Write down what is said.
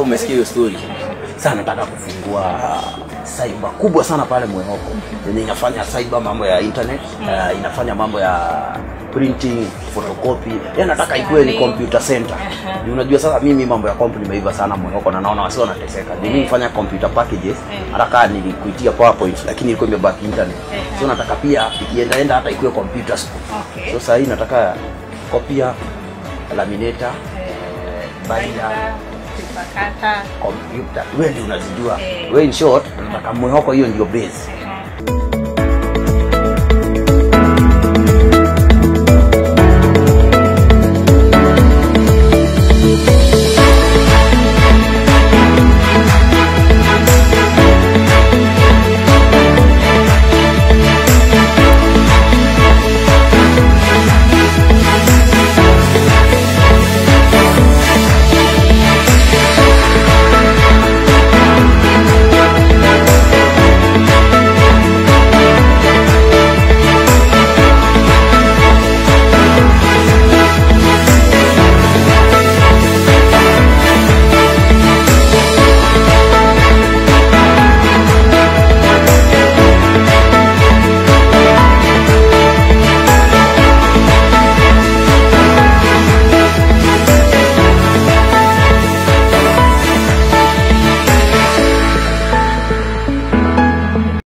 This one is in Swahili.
umesikia hiyo story sasa nataka kufungua cyber kubwa sana pale mwehoko yenye inafanya cyber mambo ya internet uh, inafanya mambo ya printing photocopy yani nataka ikuwe ni computer center Juu unajua sasa mimi mambo ya compu nimeiva sana mwehoko na naona wasi wanateseka Juu mimi nifanya computer packages hata kaa nilikuitia powerpoint lakini ilikuwa imebaki internet so nataka pia ikiendaenda hata ikuwe computer school Okay. so sahii nataka kopia laminator baida Kupakata. kompyuta wewe ndio unazijua Eh. wewe in short nataka mwehoko hiyo ndio base